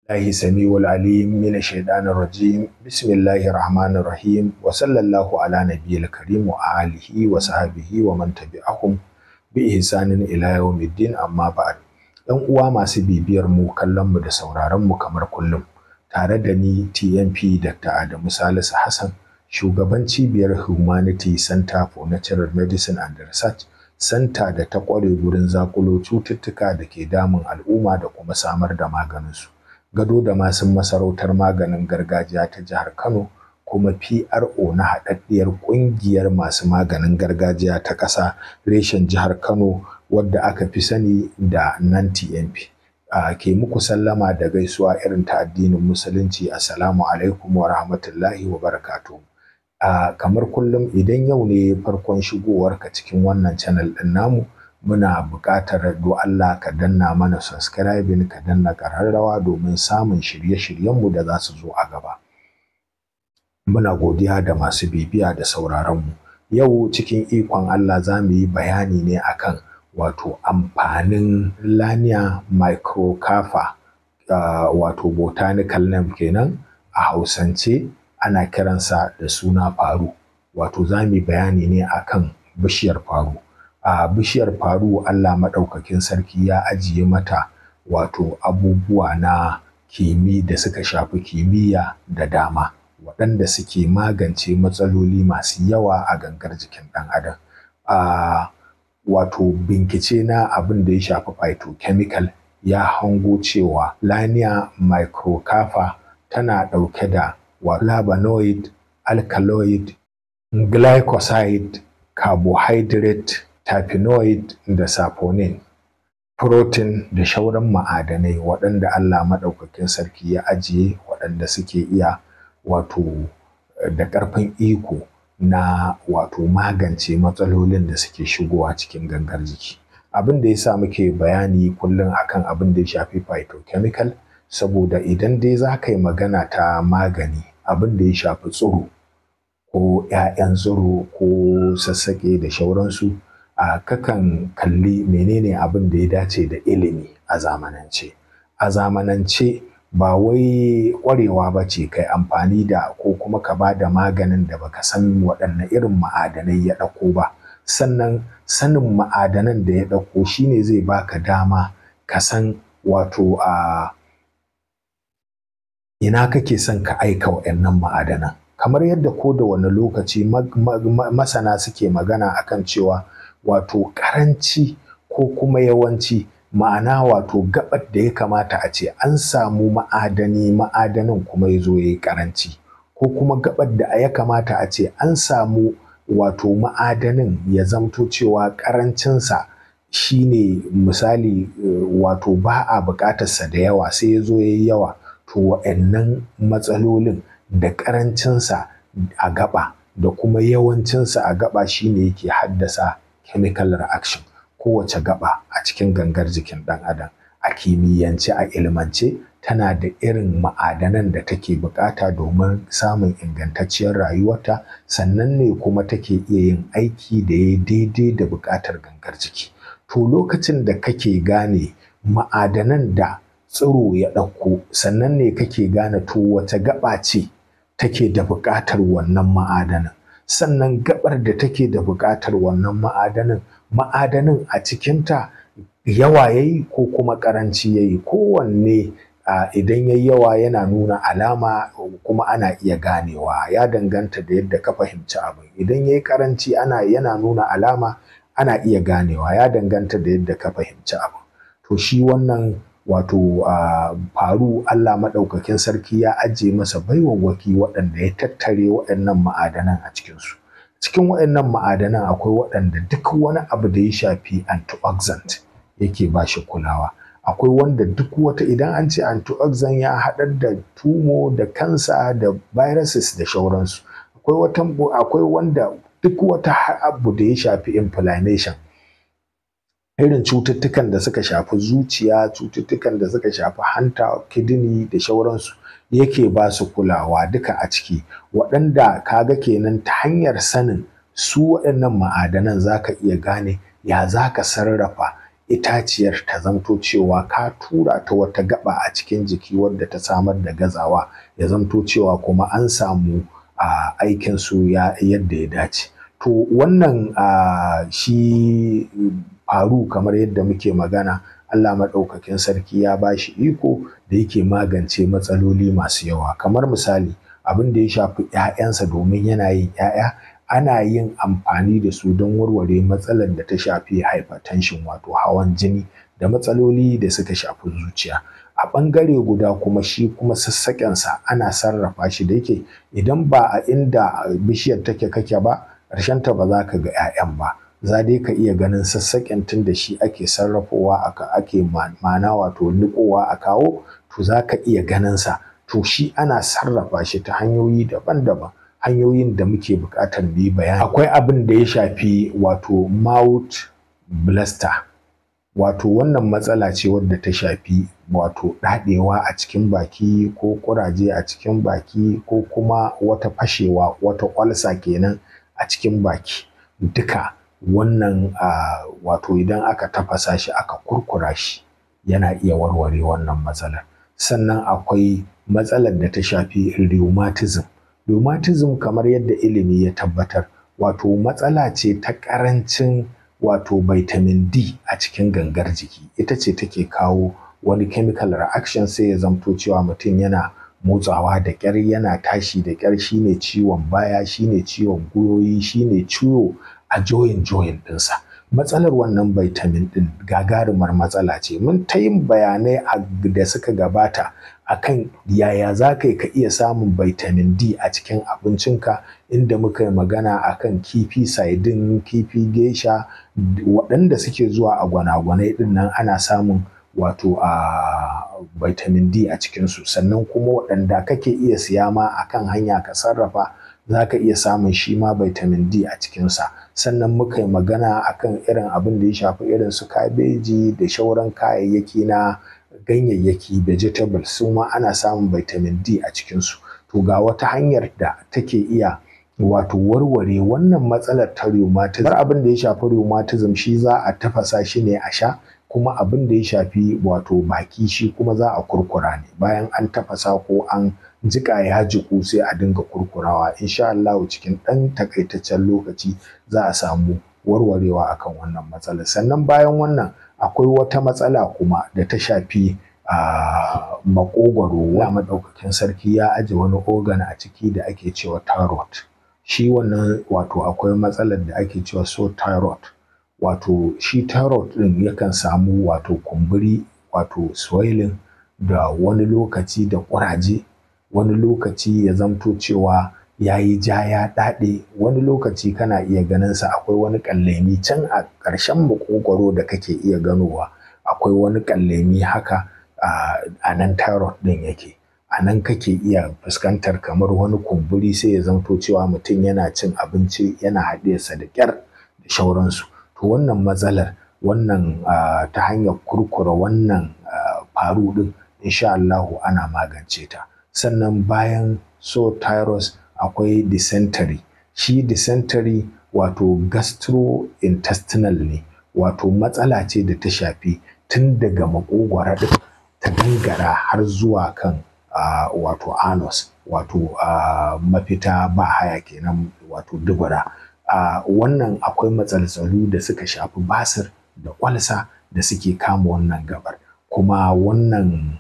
الله سميع العليم من الشيطان الرجيم بسم الله الرحمن الرحيم وصلى الله على نبي الكريم وآله وصحبه ومن تبعهم بإحسان إلى يوم الدين أما بعد ‘Yan uwa masu bibiyar mu kallon mu da sauraron mu kamar kullum tare da ni TNP Dr. Adamu Salisu Hassan shugaban cibiyar Humanity Center for Natural Medicine and Research Center da ta ƙware gurin zakulo cututtuka da ke damun al'umma da kuma samar da maganinsu. Gado da masu masarautar maganin gargajiya ta jihar Kano kuma PRO na haɗaɗɗiyar ƙungiyar masu maganin gargajiya ta ƙasa reshen jihar Kano wadda aka fi sani da nan TNP. A ke muku sallama da gaisuwa irin ta addinin musulunci assalamu alaikum wa rahmatullahi wa barakatuh. a kamar kullum idan yau ne farkon shigowarka cikin wannan channel ɗin namu muna buƙatar do Allah ka danna mana subscribing ka danna ƙararrawa domin samun shirye-shiryenmu da za su zo a gaba muna godiya da masu bibiya da sauraronmu yau cikin ikon Allah za mu yi bayani ne akan wato amfanin lania microcarpa uh, wato botanical name kenan a hausance ana kiransa da suna faru wato za mu bayani ne akan bishiyar faru a bishiyar faru Allah maɗaukakin sarki ya ajiye mata wato abubuwa na kimi da suka shafi kimiyya da dama waɗanda suke magance matsaloli masu yawa a gangar jikin ɗan adam a wato bincike na abin da ya shafi phytochemical ya hango cewa lania microcarpa tana ɗauke da flavonoid, alkaloid, glycoside, carbohydrate, terpenoid da saponin, protein da shauran ma'adanai waɗanda Allah maɗaukakin sarki ya ajiye waɗanda suke iya wato da ƙarfin iko na wato magance matsalolin da suke shigowa cikin gangar jiki. Abin da ya sa muke bayani kullum akan abin da ya shafi phytochemical saboda idan dai za ka yi magana ta magani abin da ya shafi tsiro ko 'ya'yan tsiro ko sassaƙe da shauransu a kakan kalli menene abin da ya dace da ilimi a zamanance a zamanance ba wai ƙwarewa ba ce kai amfani da ko kuma ka ba da maganin da baka san waɗanne irin ma'adanai ya ɗauko ba sannan sanin ma'adanan da ya ɗauko shine zai baka dama ka san wato a ina kake son ka aika wa'annan ma'adanan kamar yadda ko da wani lokaci masana suke magana akan cewa wato karanci ko kuma yawanci ma'ana wato gabar da ya kamata a ce an samu ma'adani ma'adanin kuma ya zo ya yi karanci ko kuma gabar da ya kamata a ce an samu wato ma'adanin ya zamto cewa karancinsa shine misali wato ba a buƙatarsa da yawa sai ya zo ya yi yawa to wa'annan matsalolin da ƙarancinsa a gaba da kuma yawancinsa a gaba shine yake haddasa chemical reaction kowace gaba a cikin gangar jikin ɗan adam a kimiyyance a ilmance tana da irin ma'adanan da take bukata domin samun ingantacciyar rayuwarta sannan ne kuma take iya yin aiki da ya daidai da bukatar gangar jiki to lokacin da kake gane ma'adanan da tsiro ya ɗauko sannan ne kake gane to wata gaba ce take da buƙatar wannan ma'adanin sannan gabar da take da buƙatar wannan ma'adanin ma'adanin a cikinta yawa yayi ko kuma ƙaranci yayi kowanne idan yayi yawa yana nuna alama kuma ana iya ganewa ya danganta da yadda ka fahimci abin idan yayi ƙaranci ana yana nuna alama ana iya ganewa ya danganta da yadda ka fahimci abin to shi wannan wato uh, faru Allah maɗaukakin sarki ya ajiye masa baiwawwaki waɗanda ya tattare waɗannan ma'adanan a cikinsu cikin waɗannan ma'adanan akwai waɗanda duk wani abu da ya shafi antioxidant yake ba shi kulawa akwai wanda duk wata idan an ce antioxidant ya haɗar da tumo da kansa da viruses da shauransu akwai wata akwai wanda duk wata abu da ya shafi inflammation irin cututtukan da suka shafi zuciya cututtukan da suka shafi hanta kidney da shauransu yake ba su kulawa duka a ciki waɗanda kaga kenan ta hanyar sanin su waɗannan ma'adanan za ka iya gane ya za ka sarrafa itaciyar ta zamto cewa ka tura ta wata gaba a cikin jiki wadda ta samar da gazawa ya zamto cewa kuma an samu a aikin su ya yadda ya dace to wannan a shi faru kamar yadda muke magana Allah maɗaukakin sarki ya ba shi iko da yake magance matsaloli masu yawa kamar misali abin da ya shafi 'ya'yansa domin yana yin 'ya'ya ana yin amfani da su don warware matsalar da ta shafi hypertension wato hawan jini da matsaloli da suka shafi zuciya a ɓangare guda kuma shi kuma sassaƙensa ana sarrafa shi da yake idan ba a inda bishiyar take kake ba ta ba za ka ga 'ya'yan ba za dai ka iya ganin sassaƙen tun da shi ake sarrafowa ake ma'ana wato niƙowa a kawo to za ka iya ganin sa to shi ana sarrafa shi ta hanyoyi daban-daban hanyoyin da muke buƙatar mu yi bayani akwai abin da ya shafi wato mouth blister wato wannan matsala ce wadda ta shafi wato ɗaɗewa a cikin baki ko ƙuraje a cikin baki ko kuma wata fashewa wata ƙwalsa kenan a cikin baki duka wannan uh, wato idan aka tafasa shi aka kurkura shi yana iya warware wannan matsalar sannan akwai matsalar da ta shafi rheumatism rheumatism kamar yadda ilimi ya tabbatar wato matsala ce ta ƙarancin wato vitamin D a cikin gangar jiki ita ce take kawo wani chemical reaction sai ya zamto cewa mutum yana motsawa da ƙyar yana tashi da ƙyar shine ciwon baya shine ciwon gwiwoyi shine ciwo a joyin joyin ɗinsa matsalar wannan vitamin ɗin gagarumar matsala ce mun ta yin bayanai da suka gabata akan yaya za ka ka iya samun vitamin D a cikin abincinka inda muka yi magana akan kifi saidin kifi gesha waɗanda suke zuwa a gwanagwanai ɗin nan ana samun wato a vitamin D a cikinsu sannan kuma waɗanda kake iya siya ma akan hanya ka sarrafa za ka iya samun shi ma vitamin D a cikinsa sannan muka yi magana akan irin abin da ya shafi irin su kabeji da shauran kayayyaki na ganyayyaki vegetables su ma ana samun vitamin D a cikinsu to ga wata hanyar da take iya wato warware wannan matsalar ta rheumatism abin da ya shafi rheumatism shi za a tafasa shi ne a sha kuma abin da ya shafi wato baki shi kuma za a kurkura ne bayan an tafasa ko an jika ya jiku sai a dinga kurkurawa insha Allah cikin ɗan takaitaccen lokaci za a samu warwarewa akan wannan matsalar sannan bayan wannan akwai wata matsala kuma da ta shafi a makogwaro wa maɗaukakin sarki ya aje wani organ a ciki da ake cewa thyroid shi wannan wato akwai matsalar da ake cewa so thyroid wato shi thyroid ɗin yakan samu wato kumburi wato swelling da wani lokaci da ƙuraje wani lokaci ya zamto cewa ya yi ja ya ɗaɗe wani lokaci kana iya ganin sa akwai wani ƙallemi can a ƙarshen makogwaro da kake iya ganowa akwai wani ƙallemi haka a nan thyroid ɗin yake a nan kake iya fuskantar kamar wani kumburi sai ya zamto cewa mutum yana cin abinci yana haɗiyarsa da ƙyar da shauransu to wannan matsalar wannan ta hanyar kurkura wannan faru ɗin insha Allahu ana magance ta sannan bayan so thyroid akwai dysentery shi dysentery wato gastrointestinal ne wato matsala ce da ta shafi tun daga makogwara ɗin ta gangara har zuwa kan uh, wato anus wato uh, mafita ba haya kenan wato dubura uh, wannan akwai matsaltsalu da suka shafi basir da kwalsa da suke kama wannan gabar kuma wannan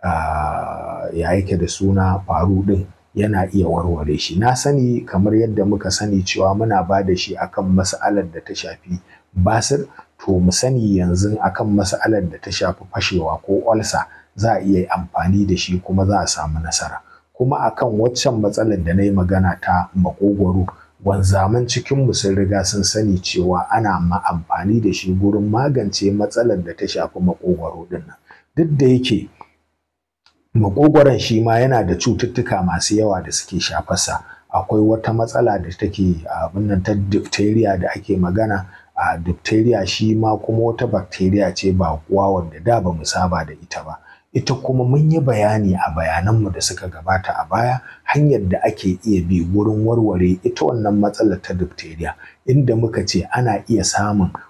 ya yake da suna faru ɗin yana iya warware shi na sani kamar yadda muka sani cewa muna ba da shi akan mas'alar da ta shafi basir to mu sani yanzu akan mas'alar da ta shafi fashewa ko olsa za a iya amfani da shi kuma za a samu nasara kuma akan waccan matsalar da na yi magana ta makogwaro wanzaman cikinmu sun riga sun sani cewa ana ma amfani da shi gurin magance matsalar da ta shafi makogwaro din nan duk da yake makogwaron shi ma yana da cututtuka masu yawa da suke shafarsa akwai wata matsala da take abin nan ta diphtheria da ake magana a diphtheria shi ma kuma wata bacteria ce ba kuwa wanda da ba mu saba da ita ba ita kuma mun yi bayani a bayananmu da suka gabata a baya hanyar da ake iya bi wurin warware ita wannan matsalar ta diphtheria inda muka ce ana iya samun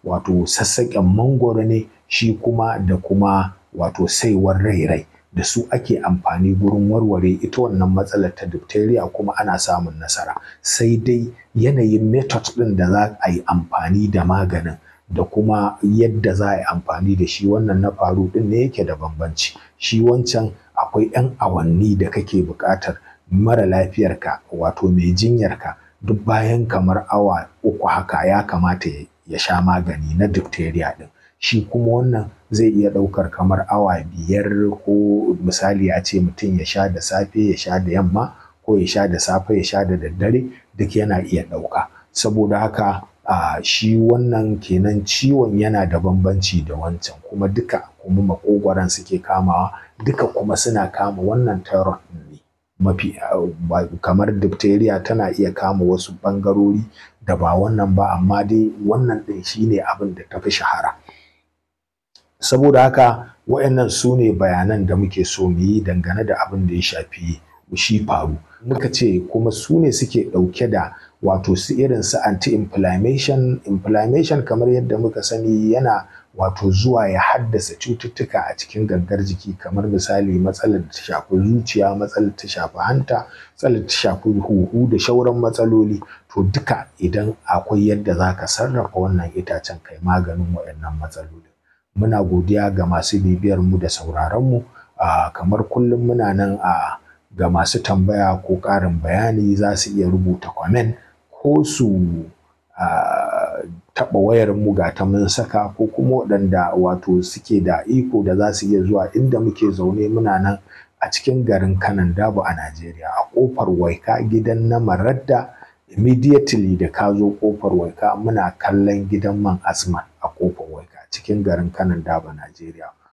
wato sassaƙen mangoro ne shi kuma da kuma wato saiwar rairai da su ake amfani gurin warware ita wannan matsalar ta diphtheria kuma ana samun nasara sai dai yanayin method ɗin da za a yi amfani da maganin da kuma yadda za a yi amfani da shi wannan na faru ɗin ne yake da bambanci shi wancan akwai 'yan awanni da kake buƙatar mara lafiyarka wato mai jinyarka duk bayan kamar awa uku haka ya kamata ya sha magani na diphtheria ɗin shi kuma wannan zai iya ɗaukar kamar awa biyar ko misali a ce mutum ya sha da safe ya sha da yamma ko ya sha da safe ya sha da daddare duk yana iya ɗauka saboda haka a shi wannan kenan ciwon yana da bambanci da wancan kuma duka kuma makogwaron suke kamawa duka kuma suna kama wannan typhoid ne mafi kamar diphtheria tana iya kama wasu ɓangarori da ba wannan ba amma dai wannan ɗin shine abin da tafi shahara saboda haka waɗannan su ne bayanan da muke so mu yi dangane da abin da ya shafi shi faru muka ce kuma su ne suke ɗauke da wato su irin su anti-inflammation inflammation kamar yadda muka sani yana wato zuwa ya haddasa cututtuka a cikin gangar jiki kamar misali matsalar da ta shafi zuciya matsalar ta shafi hanta matsalar ta shafi huhu da shauran matsaloli to duka idan akwai yadda za ka sarrafa wannan itacen kai maganin waɗannan matsaloli muna godiya ga masu bibiyar mu da sauraron mu kamar kullum muna nan a ga masu tambaya ko ƙarin bayani za su iya rubuta comment ko su taɓa wayar mu ga ta mun saka ko kuma waɗanda wato suke da iko da za su iya zuwa inda muke zaune muna nan a cikin garin kanan dabo a Najeriya a ƙofar waika gidan na maradda immediately da ka zo ƙofar waika muna kallon gidan man asma a ƙofar waika cikin garin kanan dabo Najeriya